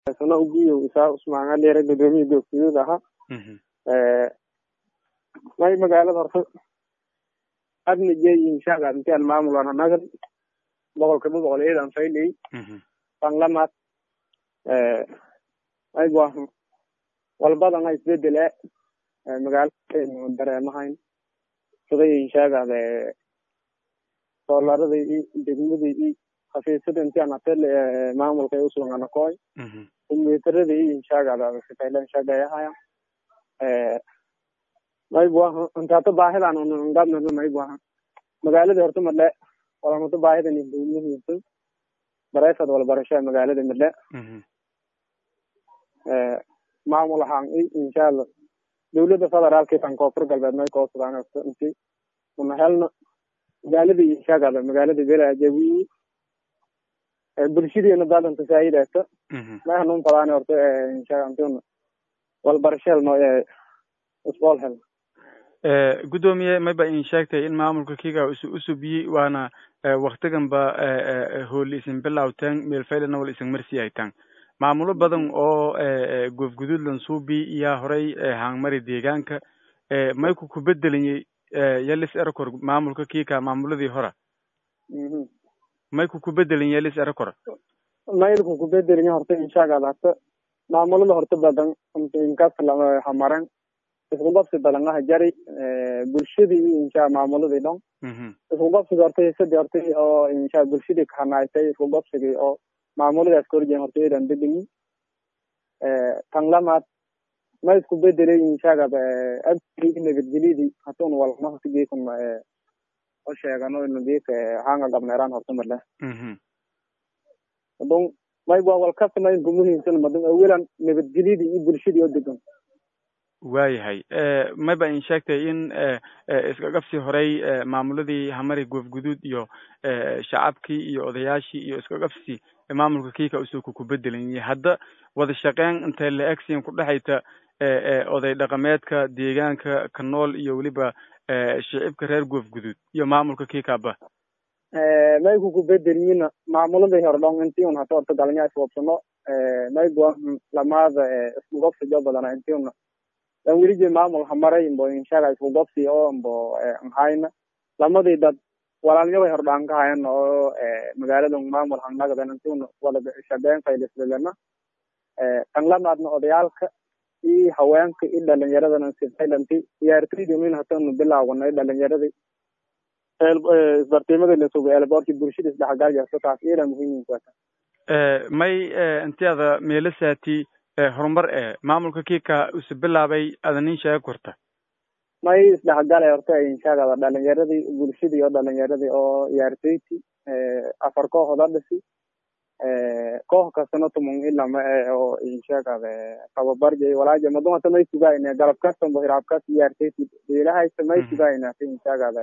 sana ugiyo isaa usmaan aliere gudoomiye goobguduud ahaa may magaalada horta adna jeeyin shaaga intian maamulana nagan boqolkiiba boqol ciidan fayley banglamaad may buahan walbadana isbedele magaalada dareemahayn sidayin shaagade soolarada i degmada i xafiisada intian atel maamulka ay usugana koy kumbiutarada i inshaagada shaqeylan shaqeeyahaya may buahan intaata baahidan ngabnana may buahan magaalada horta madhe walamata baahidan dowlahiysa bareefad walbarashaa magaalada madhe maamul ahaan i inshaalla dowladda federaalka tan koonfur galbeed may koosudaan inti una helna magaalada inshaagada magaalada belaajawi bulshadeena dadanta faa'iidaysa may hanun fadaan horta inshaa antuna walbarasho helno isbool helno gudoomiye mayba in sheegtay in maamulka kiga isu usubiyey waana waktigan ba hooli isin bilawteen meelfaylana wal isin marsiyaytaan maamulo badan oo goofguduudlan suubi iyaa horay hangmari deegaanka mayku ku bedelanyey yalis erakor maamulka kika maamuladii hora mayku ku bedelin yalis erakor maylku ku bedelanya horta inshaagada horta maamulada horta badan inkas hamaran isku qabsi badangaha jari bulshadii iyo insha maamuladii dhon isku qabsiga horta hisadii horta oo insha bulshadii kahanaysay isku qabsigii oo maamuladaas korjeen horta idan bedeli tan lamaad ma isku bedelay inshagaba abkii nabadgelyadii hatun walma horta geekun o sheegano inu geeka hanga gabneeraan horta male adun may waa walkasta ma inku muhiimsan madun awalan nabadgelyadii iyo bulshadii oo degan waayahay mayba in sheegtay in iska qabsi horey maamuladii hamari goofguduud iyo shacabkii iyo odayaashii iyo iska qabsi maamulka kiika usuku ku bedelayay hadda wada shaqeyn intay la egsiin ku dhexayta oday dhaqameedka deegaanka ka nool iyo weliba shicibka reer goofguduud iyo maamulka kiikaba mayku ku bedeliyina maamuladii hore dhon intii un hata horta galnya iswabsano mayba lamaada isku qabsi jo badana intii una dan welije maamul hamaray mbo inshaga isku qabsi oo mbo nhayna lamadii dad walaalnyabay hordhaan ka hayan oo magaalada maamul hangnagadan intuuna wada shaqeyn faylisdalana tan lamaadna odayaalka iyo haweenka iyo dhalinyaradana sifaylanti ciyaartoydii min hatanu bilaawanay dhalinyaradii isbartiimada lasuga eelboorkii bulshada isdhexgaljarta taas iyada muhiimkuata may intiada meelasaati horumar e maamulka kiika use bilaabay ada nin sheega korta may isdhexgala horta inshaagada dhalinyaradii bulshadii oo dhalinyaradii oo ciyaartoyti afar kooxood adhisi koox kastana tumun ilama oo inshaagada tababarjay walaaja madun hata may sugayna galab kastambo hiraab kas ciyaartoyti beelahaysa may sugayna hata inshaagada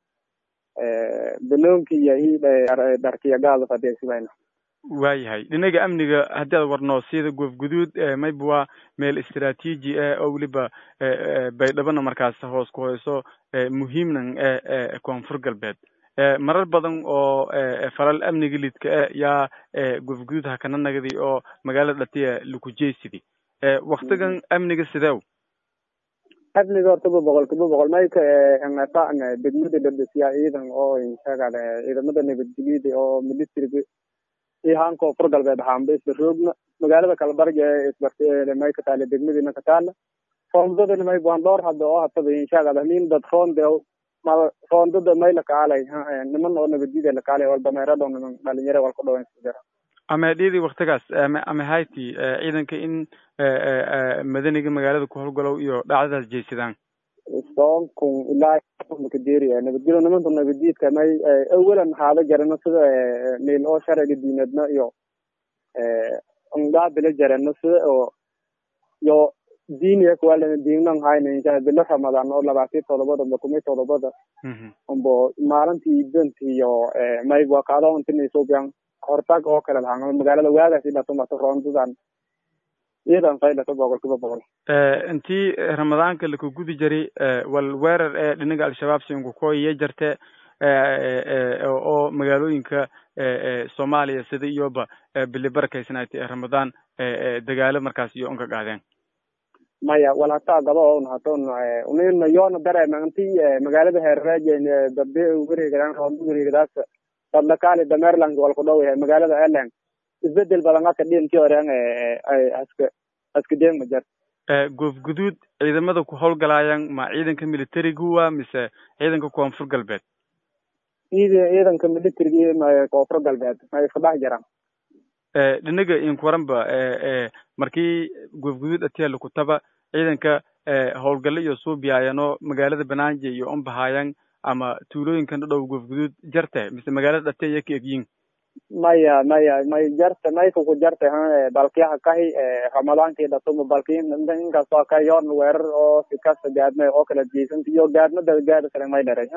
banoonki yahi dharkiyagaada fadee sugayna waayahay dhinaga amniga haddii ad warno sida goofguduud mayba waa meel istraatiiji ah oo weliba baydhabana markaas hoos ku hoyso muhiimnan e koonfur galbeed marar badan oo falal amniga lidka ah yaa goofguduud hakana nagadi oo magaalada dhatiya lukujeysidii waktigan amniga sideew amniga hortaba boqol kiiba boqol mayka ngata degmada dhadhisiya ciidan oo inshagada ciidamada nabadgelyada oo ministriga iyo haan koonfur galbeed ahaanba isla roogna magaalada kalabarga isbart may ka taala degmadiina ka taala roondadana may buan dhowr hadda oo hataba inshagada nin dad roonde mal roondada may lakaalay niman oo nabadgida lakaalay wal dameerado niman dhalinyaro walka dhawan jira ama dhidi waktigaas ama ama hayti ciidanka in madaniga magaalada ku howlgalow iyo dhacdadaas jeysadaan soon kun ilaa kaderiya nabadgelyo nimanta nabaddiidka may awalan haada jarano sida meel oo sharciga diinadna iyo ngaabila jarano sida oo iyo diiniya kuwalana diinan hayna insha bilo ramadaan oo labaatan todobada ba kumi todobada umbo maalintii idanti iyo may wakaado intinaysobiyan hortag oo kale lahaa magaalada waagaas ilatumata roondadan iyadan faylata boqol kiiba boqol intii ramadaanka laka gudi jari wal weerar ee dhinaga al-shabaab sinkukoyiya jarte oo magaalooyinka soomaaliya sida iyoba bili barakaysanayti ee ramadaan dagaalo markaas iyo unka qaadeen maya wal hataa gaba on haton unina yoona dareema inti magaalada heerreejen dabe wareegadaan roonda wareegadaas sadlakaali dameerland walku dhow yahay magaalada elen isbedel badan aka dhinti oren haska haska deeg ma jar goof guduud ciidamada ku howlgalaayaan ma ciidanka militariga mise ciidanka koonfur galbeed ciidanka militariga koonfur galbeed may isku jiraan dhinaga inkuwaranba markii goof guduud atiyaala kutaba ciidanka howlgalo iyo suubiyaayano magaalada banaanje iyo unbahaayan ama tuulooyinkan dhadhow goof guduud jarte mise magaalada dhate iyo ka egyin maya maya may jarte mayka ku jarte balkiyaha kahi ramadaankii dhatumo balki inkastoo ka yoon weerar oo sikasta gaadme oo kala jeysanta iyo gaadmada gaada sare may dheray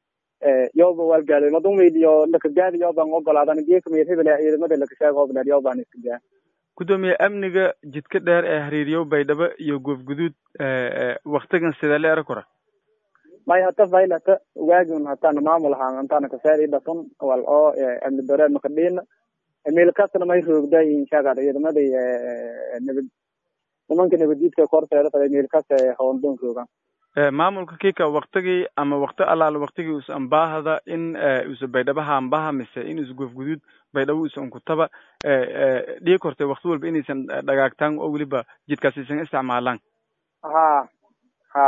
yoba wal gaaday madumid iyo laka gaadi yoban ogolaadan geeka meel hebel ciidamada laka sheeg hobleer yoban iska gaa gudoomiye amniga jidka dheer ee hariiriyo baydhabo iyo goof guduud waktigan sidee la era kora may hata faylata waagin hatana maamul ahaan antana kasaari dhafun wal oo amni dore makadhiina meel kastana may roogda inshaagaad ciidamadii nabad nimanka nabaddiidka korteeda faday meel kasta hawandon roogaan maamulka kika waktigii ama wakti allaala waktigii us ambaahada in usa baydhabaha ambaha mise in us goof guduud baydhabo usa unkutaba dhigi kortay wakti walba inaysan dhagaagtaan oo weliba jidkaas isan isticmaalaan ha ha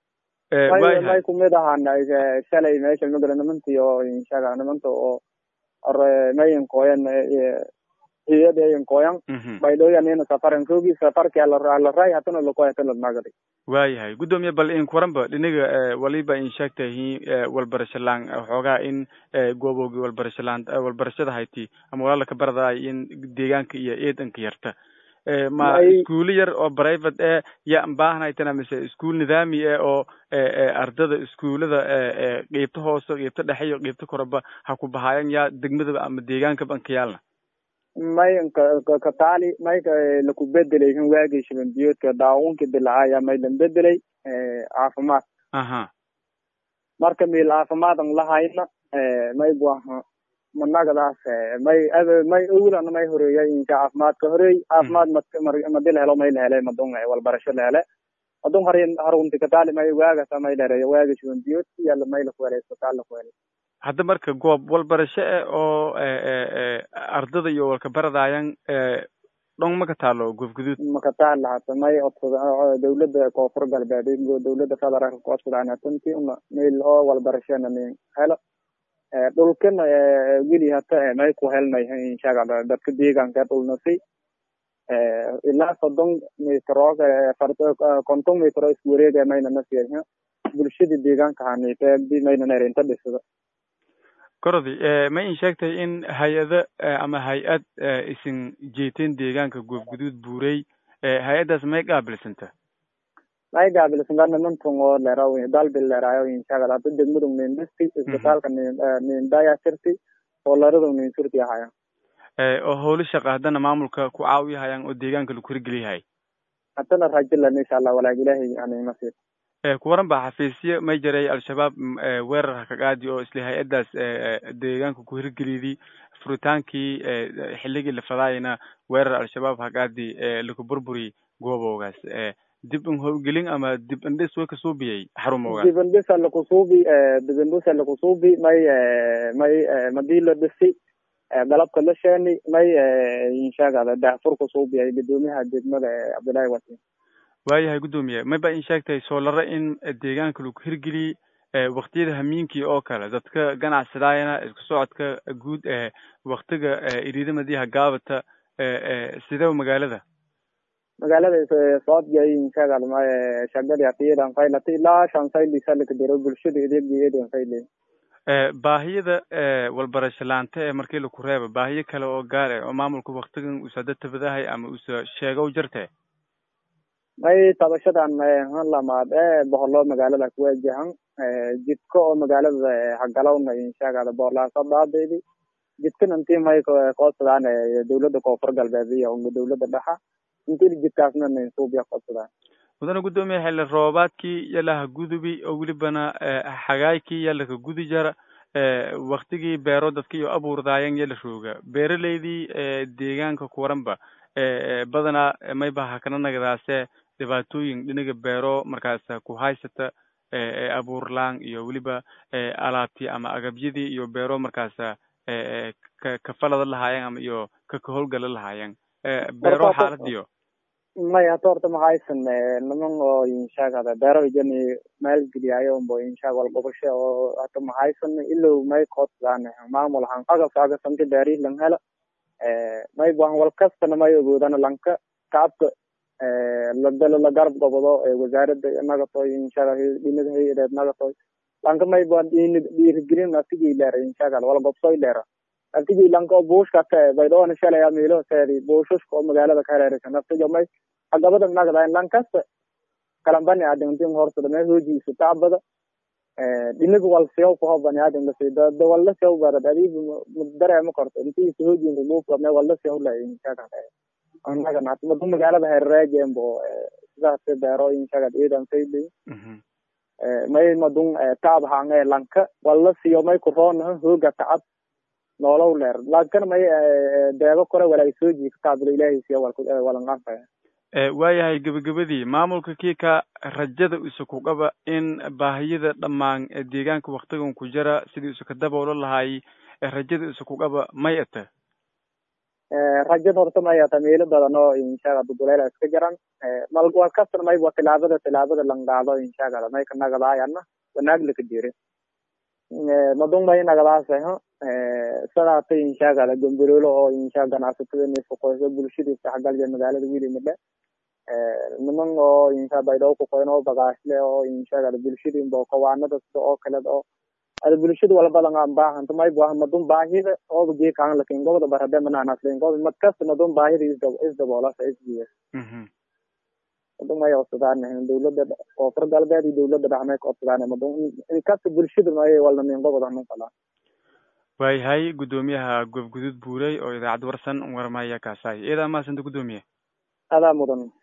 may may kumid ahaan shalay meesha magala nimanta iyo inshaga nimanta oo ore mayinkooyan hiyada yinkooyan baydhooyanina safaran kogi safarki alaray hatana lakoy hatana nagadi waayahay guddoomiye bal inkuwaranba dhinaga waliba in sheegtahi walbarashalaan xoogaa in gooboogi walbarashalaan walbarashada hayti ama walaalaka baradaay in deegaanka iyo eedanka yarta ma iskuulo yar oo private e ya baahnaytana mise iskuul nidaami e oo ardada iskuulada qeybta hoose qeybta dhexe iyo qeybta koreba ha ku bahaayan yaa degmadaba ama deegaankaba ankayaalna may kataali may laku bedelay kan waagii shiban biyoodka daawunki dilacaya may lan bedelay caafimaad aha marka meel caafimaad an lahayna may buaha managadaas may may owlana may horeeyay insha caafimaadka horeey caafimaad madil helo may la helay madun walbarasho la hele madun har harunti kataali may waagasa may dhereeya waagi shiban biyoodki yalla may laku helay isbitaal laku helay hadda marka goob walbarasho e oo ardada iyo walka baradaayan dhong maka taalo goof guduud maka taala hata may odsada dawladda koonfur galbeed dawladda federaalka ku odsadaan hatanti una meel oo walbarashana nin helo dhulkana weli hata may ku helnay inshaga dadka deegaanka dhulnasi ilaa soddon mitro konton mitro isku wareega mayna nasiya bulshada deegaanka haniteedi mayna nerinta dhisada korodi ma in sheegtay in hay-ado ama hay-ad isin jeeteen deegaanka goof guduud buurey hay-addaas may qaabilsanta may qaabilsanta nimantan oo leraw dalbil leraayo inshaagad hadda degmadu nindhisti isbitaalka nindayasirti oo leradu ninsurti ahaya oo howlo shaqa haddana maamulka ku caawiyahayaan oo deegaanka lagu hirgeliyahay haddana rajilan insha allah walaag ilaahay animasir kuwaran ba xafiisyo may jaray al-shabaab weerar hakagaadi oo isla hay-addaas deegaanka ku hirgeliydi furitaankii xilligii la fadaayana weerar al-shabaab hagaadi laku burburi gooboogaas dib in howlgelin ama dib indhis way kasuubiyay xarumoogaas dib indhisa lakusuubi dib indhisa lakusuubi may may madii la dhisi galabka la sheeni may inshaagada daafur kusuubiyay gudoomiyaha degmada cabdullaahi wasin waayahay guddoomiye may ba in sheegtahay soolare in deegaanka lagu hirgeliyey waktiyada hamiinkii oo kale dadka ganacsadaayana isku socodka guud ee waktiga iriidamadiiha gaabata sidee magaalada magaalada socodgay inshaagad may shagadi atiyadan faylati ilaa shan sayli salika diro bulshada edeegeedan fayle baahiyada walbarasho laanta ee markii laku reeba baahiyo kale oo gaar eh oo maamulka waktigan usa databadahay ama usa sheegow jarte may tabashadan han lamaad ee boholo magaalada kuwajahan jidka oo magaalada hagalowna inshaagada boorlaasa daadeydi jidkan intii may koodsadaan dawladda koonfur galbeed iyo dawladda dhexa intii jidkaasna ninsuubya koodsadaan mudane guddoomiye xilli roobaadkii yalaha gudubi oo welibana xagaykii yalaka gudi jara waktigii beero dadka iyo abuurdaayan iyo la rooga beeraleydii deegaanka kuwaranba badanaa mayba hakana nagadaase dhibaatooyin dhinaga beero markaas ku haysata abuurlaan iyo weliba alaabtii ama agabyadii iyo beero markaas ka kafalada lahaayeen ama iyo ka kahowlgala lahaayeen beero xaaladiyo maya hata horta mahaysan niman oo inshagada beero ijani maalgeliyaayo umbo inshag walgobasho oo hata mahaysan ilow may koodsadaan maamul han agabka agasamti beeri lang hela may buhan wal kastana may ogoodana lanka kacabka ladalo la garab gobodo wasaarada nagatoy inshaga dhinaga hay-adeed nagatoy lanka may buhan dhiirigelin naftigii leera inshagal wala gobsoy leera naftigii lanka buushka te baydhoona shalaya miilo seedi buushushka oo magaalada ka hareeraysa naftiga may agabada nagadayn lankasta kalambani adintin horsada may hoojiisa tacbada dhinaga wal siyaw kuho bani adam lasi da walla siyaw barad adib dareema korto intiisa hoojin remove me walla siyaw la inshaga annaga naatmadu magaalada hareerajembo sidaas beero inshaga ciidan sayli may madun taab hange lanka walla siyo may kuroona hooga tacab noolow leer lakin may deebo kore walay soo jiika taabada ilaahay siya walanqanfaya waayahay gebagabadii maamulka kiika rajada isa ku qaba in baahiyada dhammaan deegaanka waktigan ku jira sidii isa ka daboolo lahaay rajada isa ku qaba may ata rajada horta may ata meelo badan oo inshaga duduleyla iska jiran mal waa kastan mayba tilaabada tilaabada langdaado inshagada may ka nagadaayana wanaag laka jire madung may nagadaasah sadaata inshagada gambirolo oo insha ganacsatada nifuqoyso bulshada isdhexgalja magaalada wilimidhe niman oo insha baydhoo kuqoyn oo bagaashle oo inshagada bulshada imbo kawaanada sida oo kale oo ada bulshada wala badan aan baahanta may buah madun baahida ooba geekaan lakin gobada barade mananaslen gob mad kasta madun baahida isdaboolasa isbiya madun may odsadaan dawlada koonfur galbeed iyo dawlada dhex may ka odsadaan madun inkasta bulshada may walnamin gobada hanun kalaa waayahay guddoomiyaha goobguduud buurey oo idaacad warsan warmaya kaasaay eedaa maasanta guddoomiye adaa mudan